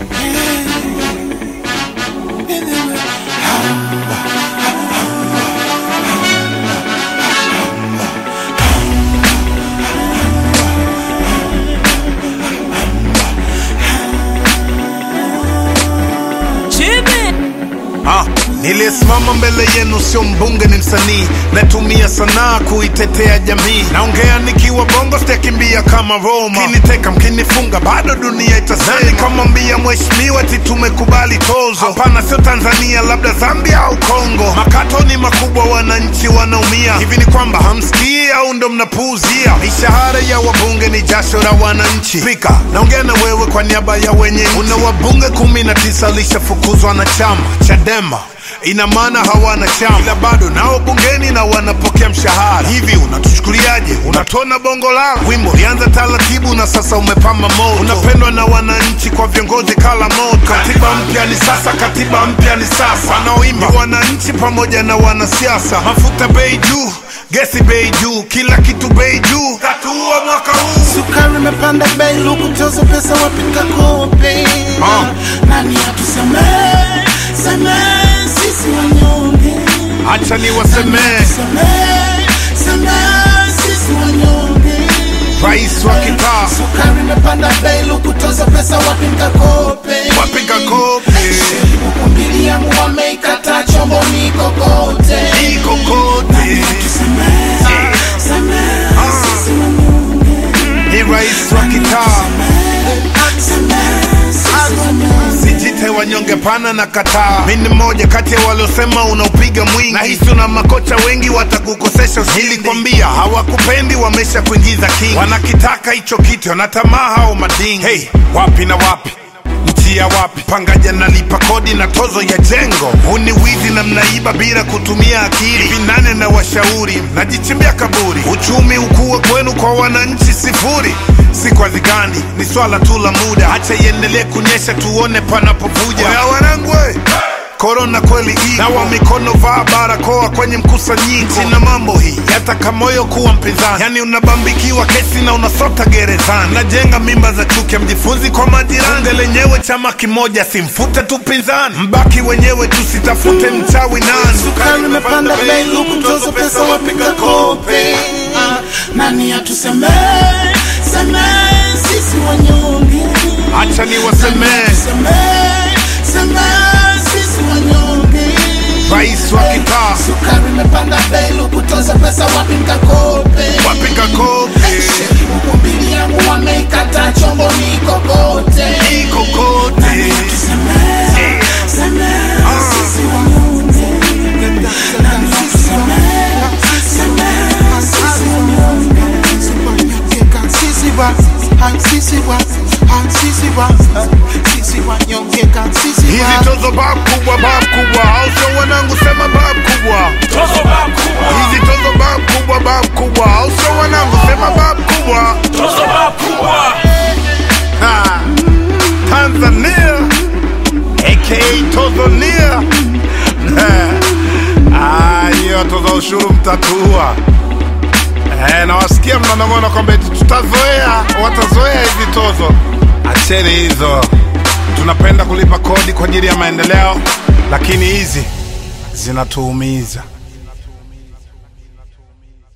Ah, niliyesimama mbele yenu sio mbunge, ni msanii natumia sanaa kuitetea jamii. Naongea nikiwa bongo, sitakimbia kama Roma. Mkiniteka mkinifunga, bado dunia itasema. Nikamwambia mheshimiwa eti tumekubali tozo. Hapana, sio Tanzania, labda Zambia au Kongo. Makato ni makubwa, wananchi wanaumia. Hivi ni kwamba hamsikii au ndo mnapuuzia? Mishahara ya wabunge ni jasho la wananchi. Spika, naongea na wewe kwa niaba ya wenye nchi. Una wabunge kumi na tisa lishafukuzwa na chama Chadema ina maana hawana chama, ila bado nao bungeni na wanapokea mshahara. Hivi unatuchukuliaje? Unatona bongo lala. Wimbo ulianza taratibu na sasa umepamba moto, unapendwa na wananchi kwa viongozi kala moto. Katiba mpya ni sasa, katiba mpya ni sasa. Wanaoimba ni wananchi pamoja na wanasiasa. Mafuta bei juu, gesi bei juu, kila kitu bei juu. Tatuua mwaka huu Sukari imepanda bei, luku tozo pesa wapinga kope. Ah. Nani atusemee, semee sisi wanyonge. Acha niwasemee, Semee, semee sisi wanyonge. rais wa kitaa Sukari imepanda bei, luku tozo pesa wapinga kope. wapiga kope Huku mbili yangu wameikata chombo ni kokote. iko kote, Semee, semee sisi wanyonge. ni rais wa kitaa Semee sisi wanyonge. Sijite wanyonge pana na kataa. Mi ni mmoja kati ya waliosema unaupiga mwingi, na hisi una makocha wengi watakukosesha ushindi. Nilikwambia hawakupendi, wamesha kuingiza king. Wanakitaka hicho kitu, wanatamaa hao madingi. Hey, wapi na wapi njia wapi? Pangaja nalipa kodi na tozo ya jengo. Huu ni wizi na mnaiba bila kutumia akili. Hivi nane na washauri, najichimbia kaburi. Uchumi ukue kwenu, kwa wananchi sifuri. Si kwa dhigani, ni swala tu la muda. Acha iendelee kunyesha, tuone panapovuja. Oya wanangu, we! Korona kweli hii, nawa mikono, vaa barakoa kwenye mkusanyiko. Sina mambo hii yataka moyo kuwa mpinzani, yani unabambikiwa kesi na unasota gerezani. Najenga mimba za chuki, mjifunzi kwa majirani. Bunge lenyewe chama kimoja, simfute tu pinzani, mbaki wenyewe, tusitafute mchawi nani. Sukari imepanda bei, luku tozo pesa wapiga kope. Ah, Nani atusemee, semee sisi wanyonge. Acha niwasemee, Semee, semee sisi wanyonge. rais wa kitaa Sukari imepanda bei, luku tozo pesa wapiga kope. wapiga kope Huku mbili yangu wameikata chombo ni kokote. iko kote. Semee, semee sisi wanyonge. Nani atusemee, semee sisi wanyonge. Hizi tozo bab kubwa, bab kubwa, au sio wanangu? Sema bab kubwa. Tozo bab kubwa, Hizi tozo bab kubwa, bab kubwa, au sio wanangu? Sema bab kubwa. tozo bab kubwa. Ha. Tanzania aka Tozonia. Ah, hiyo toza ushuru mtatua. Eh, nawasikia mnanong'ona kwamba eti tutazoea, watazoea hizi tozo. Acheni hizo, tunapenda kulipa kodi kwa ajili ya maendeleo, lakini hizi zinatuumiza.